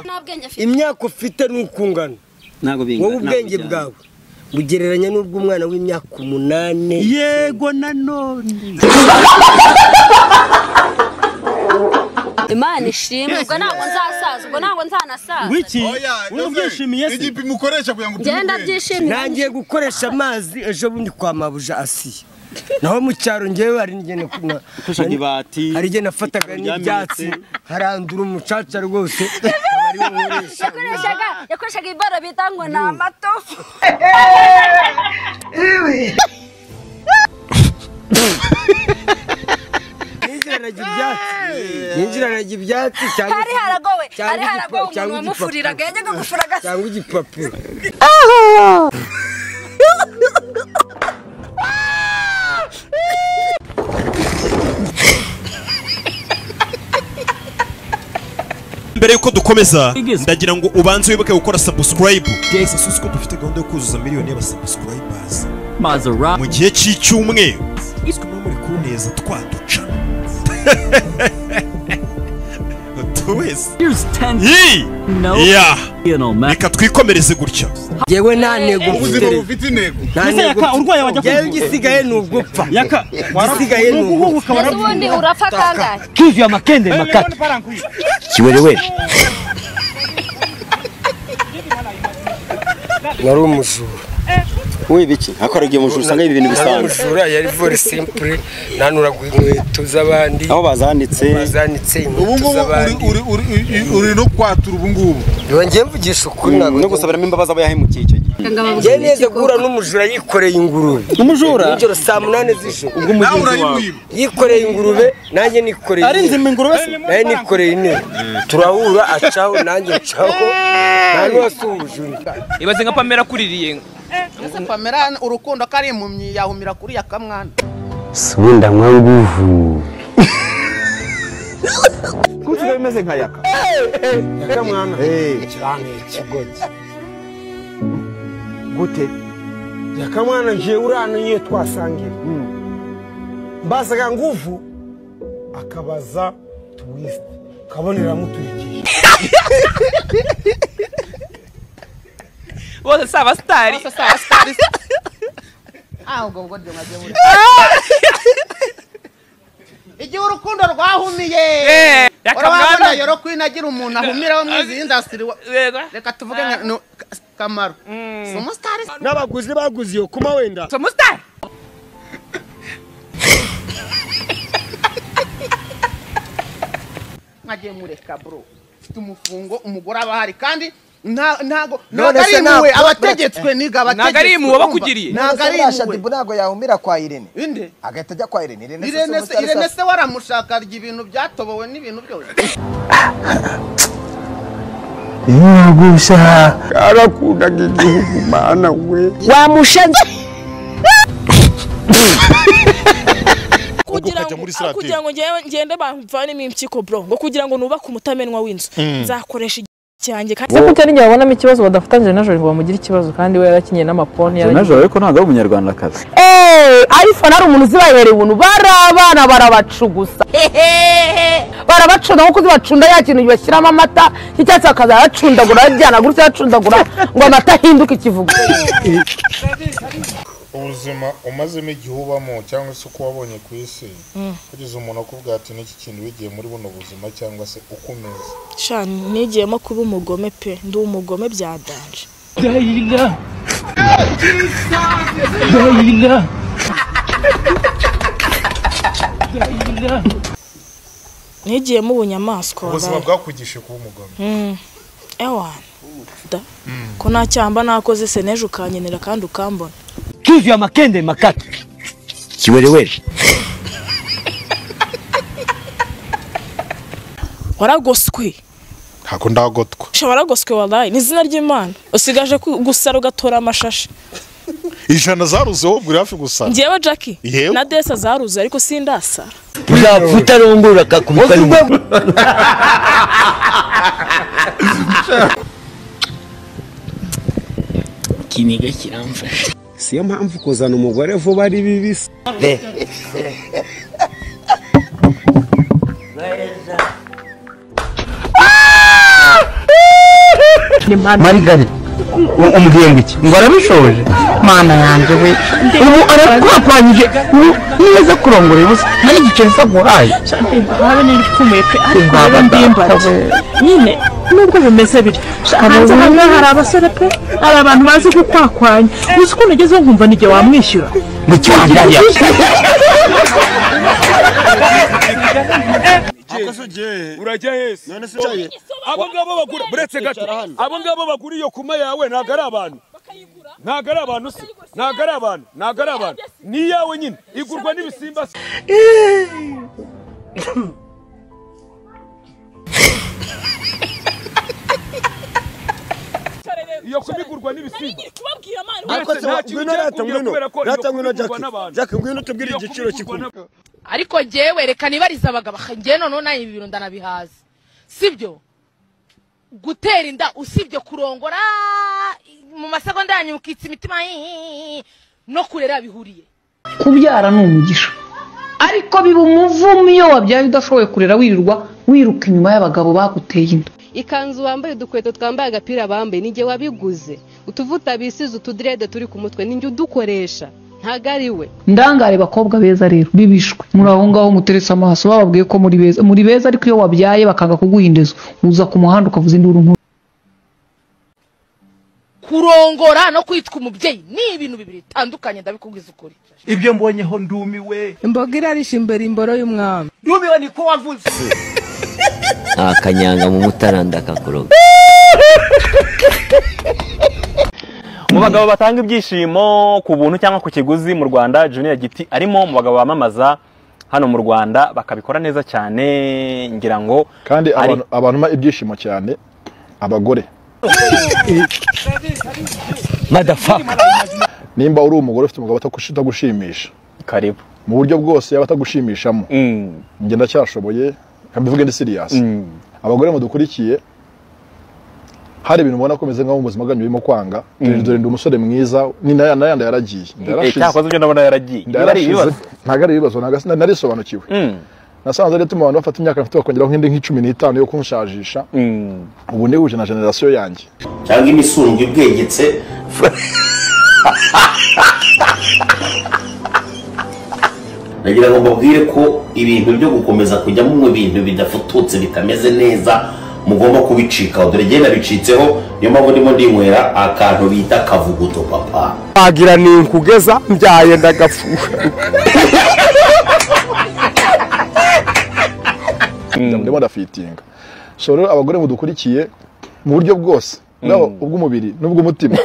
nta bwenge afite imyaka ufite ni uko ungana ntabwo bingana wowe ubwenge ntabwo bwawe bugereranya n'ubw'umwana w'imyaka umunani bijyana. yego nanone imana ishimwe ubwo ntabwo nzasaza ubwo ntabwo nzanasaza wiki Oya, ese, urabyishimiye se igipimo ukoresha kugira ngo upime genda ubwenge. byishimira ntangiye gukoresha amazi ejo bundi kwa mabuja asiye naho mu cyaro ngewe hari igihe nakuna- Mfashe ibati. hari igihe nafataga n'ibyatsi harandura umucaca rwose aba ari wowe ukoresha. yakoreshaga yakoreshaga ibara bita ngo ni amatofu yinjiranaga ibyatsi yinjiranaga ibyatsi cyangwa hari haragowe cyangwa hari haragowe igipa- cyangwa umuntu wamufuriraga igipapuro. yajyaga gufura agasa cyangwa igipapuro mbere yuko dukomeza ndagira ngo ubanze wibuke gukora sabusikarayibu susi ko dufite gahunda yo kuzuza miliyoni y'abasabusikarayibazi mu gihe cy'icyumweru twe no muri kuneza twaduca buri wese Yee! Yeah! reka twikomereze gutya yewe nta ntego mfite ubuzima bufite intego nta Ese ntego yaka, urwaye wajya mfite yewe kwivuza. igisigaye ni ugupfa yaka Igisigaye ni uguhubuka ese ubundi urapfa kangahe kivu ya makende makati kiwerewere nari umujura wiba iki akoraga iyo mujura usanga ibintu nari bisanzwe umujura yari vore simpure nanuraga inkweto z'abandi aho bazanitse bazanitse ubu inkweto ngubu uri- z'abandi uri- uri- uri no kwatura ubu ngubu reba ngewe mvugisha ukuri ntabwo no gusabiramo imbabazi aba yahemukiye icyo gihe ngewe neza guhura n'umujura yikoreye ingurube umujura nijoro saa munani z'ijoro nawe urayimwiba yikoreye ingurube nanjye nikoreye ari intebe. inzima ingurube se nawe nikoreye intebe turahura acaho nanjye ncaho nta n'uwasi umujura ibaze nka pamela kuririye Ese Pamela urukundo ko ari impumyi yahumira kuri ya kamwana si ubundi anywa nguvu kuko bimeze nka yaka cyane ikigogi gute yakamwana njewe urana iyo twasangira mbazaga nguvu akabaza tuwisite kaboneramuturikije bose si abasitari ah ubwo bwo byo mwagiye muri igihe urukundo rwahumiye ya urabona kamwana. yoro kwinagira umuntu ahumiraho mu izi indasitiri wa- Yego. reka tuvuge nka no, ka- kamaro si umusitari se? n'abaguzi baguze iyo kuma wenda si umusitari mwagiye mureka bro mfite umufungo umugore aba ahari kandi nta- ntago None ntago ari se impuhwe ntabwo- abategetswe niga abategetswe ari impuhwe urumva? bakugiriye. ntago ari impuhwe ntabwo yahumira kwa irene inde agahita ajya kwa irene irene se si irene se umusore irene se- se waramushaka arya ibintu byatobowe n'ibintu byose kugira ukajya ngo muri aho kugira ngo ngende ngende bamvanemo impyiko bro ngo kugira ngo nubake umutamenwa w'inzu nzakoresha igihe cyanjye kandi ese kuko ari igihe babonamo ikibazo badafatanyije na joro ngo bamugire ikibazo kandi we yarakinnye n'amaponi najoro ariko ntabwo ari umunyarwandakazi eee arifone ari umuntu uzibabereye ubuntu barabana barabacugusa hehehe barabacunda nkuko uzibacunda ya kintu bashyiramo amata cy'icyatsi bakaza baracundagura bajyana gutya bacundagura ngo amata ahinduke ikivugo ubuzima umazemo igihe ubamo cyangwa se uko wabonye ku isi kugeza umuntu akubwira ati n'iki kintu wigiye muri buno buzima cyangwa se uko umeze shani nigiyemo kuba umugome pe ndi umugome byadanje nigiyemo ubunyamaswa ubuzima wabaye. bwakwigisha kuba umugome ewana da ko nta cyamba nakoze se n'ejo ukankenera kandi ukambona kivu ya makende makati kiwerewere waragoswe ntabwo ndagotwa sha waragoswe warayi ni izina ry'imana usigaje ku- gusara ugatora amashashi ijana zaruze wowe ubwira hafi gusa njyewe jackie Yewe. na desa zaruzuye ariko sindasara uzapfa utarongora akakubita n'umugore siyo mpamvu kuzana umugore vuba ari bibisi marigare umubwiye ngo iki ngo arabishoje mana yanjye we ubu arakwapanyije ubu neza kurongora ubusa nta n'igiceri sa nkuraye habe n'ibipfumuye pe ariko Ubwa rero badata ndimbati we. nyine nubwo bimeze bityo hanze Abo hamwe bana. hari abasore pe hari abantu bazi gukwakwanya uzi ko nagezeho nkumva nige wamwishyura mu cyandaya urajya hese abo ngabo bagura buretse gato abo ngabo bagura iyo kuma yawe ntabwo ari abantu ntabwo ari abantu se ntabwo ari abantu ntabwo ari abantu ni iyawe nyine igurwa n'ibisimba se iyo kuma igurwa n'ibisimba Ariko se nta kintu ngwino cyakugwira rata ngwino kubera ko iyo rata ngwino kuma igurwa Jack n'abantu. Jack ngwino utubwire Iyo kuma igiciro igurwa cy'ikuma n'abantu. ariko jyewe reka nibarize abagabo ngewe noneho nawe ibi bintu ndanabihaza sibyo gutera inda usibye kurongora mu masegonda yanyu mukitsa imitima no kurera bihuriye kubyara ni umugisha ariko biba umuvumo iyo wabyaye udashoboye kurera wirirwa wiruka inyuma y'abagabo baguteye inda ikanzu wambaye udukweto twambaye agapira bambaye ni njye wabiguze utuvuta bisize utudirede turi ku mutwe ni njye udukoresha ntago ari we ndangare bakobwa beza rero bibishwe muri aho ngaho muteretse amaso bababwiye ko muri beza muri beza ariko iyo wabyaye bakanga kuguha indezo uza ku muhanda ukavuza induru nkuru kurongora no kwitwa umubyeyi ni ibintu bibiri bitandukanye ndabikubwiza ukuri ibyo mbonyeho ndumiwe imboga irarisha imbere imboro y'umwami ndumiwe niko wavuze akanyanga mu mutaranda kakuroga mu bagabo batanga ibyishimo ku buntu cyangwa ku kiguzi mu rwanda junior giti arimo mu bagabo bamamaza hano mu rwanda bakabikora neza cyane ngira ngo kandi ari- abantu abantu ma ibyishimo cyane abagore madafaka nimba uri umugore ufite umugabo utakushi- utagushimisha karibu mu buryo bwose yaba atagushimishamo njye ndacyashoboye reka mbivuge ndi siriyasi abagore mudukurikiye hari ibintu ubona ko bimeze nkaho mu buzima bwanyu birimo kwanga Mm. dore ndi umusore mwiza ni na- na yandi yaragiye Eh, cyakoze ibyo ndabona yaragiye Biba ari ibibazo. ntabwo ari ibibazo ntabwo sina- narisobanukiwe nasanze ari ituma abantu bafata imyaka mfite bakongeraho nk'indi nk'icumi n'itanu yo kunshajisha ubu nihuje na generasiyo yanjye cyangwa imisumbya ubwegetse nagira ngo mbabwire ko ibintu byo gukomeza kujya mu bintu bidafututse bitameze neza mugomba kubicikaho dore genda bicitseho niyo mpamvu ndimo ndinywera akantu bita kavuguto papa wagira ni nkugeza mbyaye ndagapfuka ndimo ndafitinga so rero abagore mudukurikiye mu buryo bwose nabo ubw'umubiri n'ubw'umutima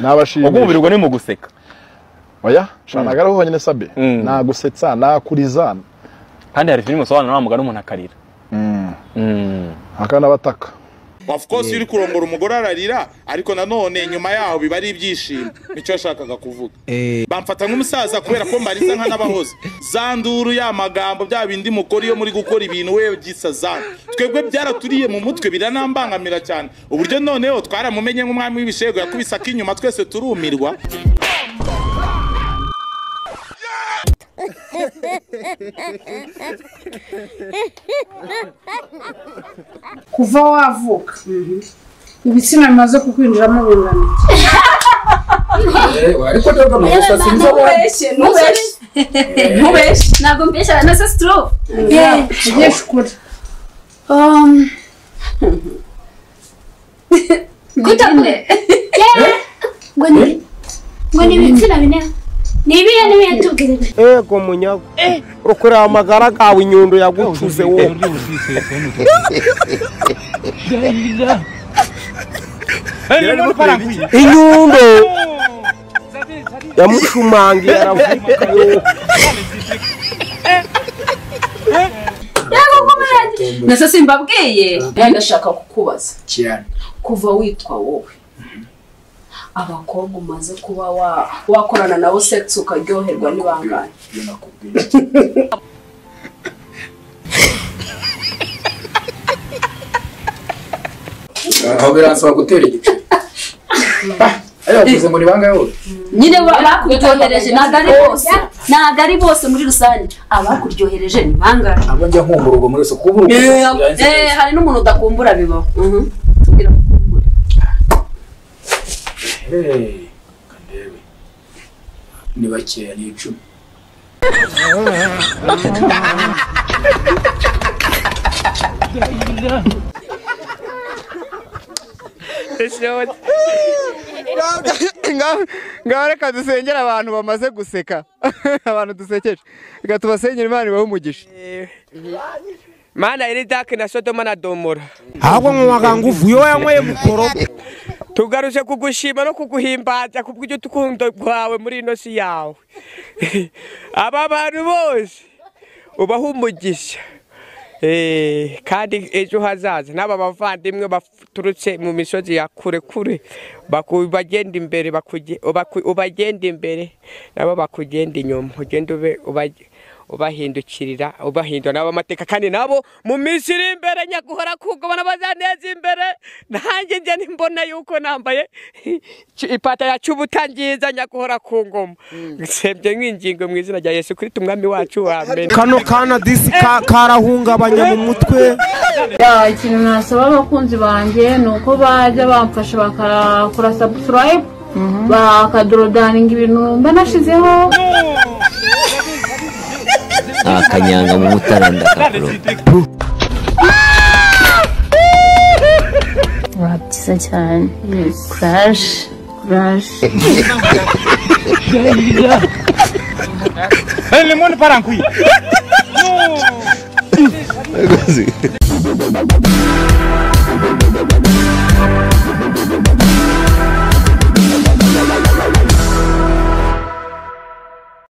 nabashimira ubw'umubiri ubwo ni mu guseka oya shana ntabwo ari wowe honyine sabe nagusetsa nakuriza kandi hari filime usobanura wa mugani umuntu akarira akanabataka of course iyo uri kurongora umugore ararira ariko nanone nyuma yaho biba ari ibyishimo nicyo yashakaga kuvuga bamfata nk'umusaza kubera ko mbariza nka n'abahoze za nduru ya magambo bya bindi mukora iyo muri gukora ibintu we gisa za twebwe byaraturiye mu mutwe biranambangamira cyane uburyo noneho twaramumenye nk'umwami w'ibishego yakubise ak'inyuma twese turumirwa kuva wavuka ibitsina bimaze kukwinjiramo bingana ariko ntabwo amakosa sinzi abo- ntubeshye ntubeshye ntabwo mbeshya na se stroke ugiye kure gute kure yewe ngo ni ngo ni ibitsina bine ni ibihe n'ibihe tubwire ego munyago ukureba amagara gawe inyundo yagucuze wowe inyundo yamushumangiye aravuga yo yego kumenye nase simbabwiye nawe ndashaka kukubaza kuva witwa wowe abakobwa umaze kuba wa- wakorana nabo sex ukaryoherwa n'ibangane aho biransaba gutera igiceri ayo bavuze muri banga yose nyine ba- bakubitonereje ntabwo ari bose ntabwo ari bose muri rusange abakuryohereje ni bangahe ntabwo njya nkumbura ubwo muri suku ubu Eh, hari n'umuntu udakumbura bibaho Mhm. Hey, kandebe. ni bakeya ni icumi ngaho reka dusengera abantu bamaze guseka abantu dusekeje reka tubasengere imana ibahe umugisha mana iri dake na sodoma na domora ahubwo mu magambo uvuye wanyweye mukoro tugaruje kugushima no kuguhimbaza ku bw'urukundo rwawe muri ino si yawe aba bantu bose ubaha umugisha Eh, kandi ejo hazaza n'aba bavandimwe baturutse mu misozi ya kure kure baku- bagenda imbere bakuge- ubaku- ubagenda imbere nabo bakugenda inyuma ugenda ube ubage- ubahindukirira ubahindura nabo amateka kandi nabo mu minsi iri imbere nyaguhora kuko bana bazaneza imbere nanjye njye nimbona yuko nambaye ipata ya cubuta nziza nyaguhora ku ngoma nsebye nk'ingingo mu izina rya yesu kristo umwami wacu amen kano kana disi ka- karahungabanya mu mutwe Ya, ikintu nasaba abakunzi banjye ni uko bajya bamfasha bakakora subscribe bakadodaninga ibintu mba nashizeho nta kanyanga mu mutaranda kakuroga wa byiza cyane kuraje kuraje Ele manda para aqui.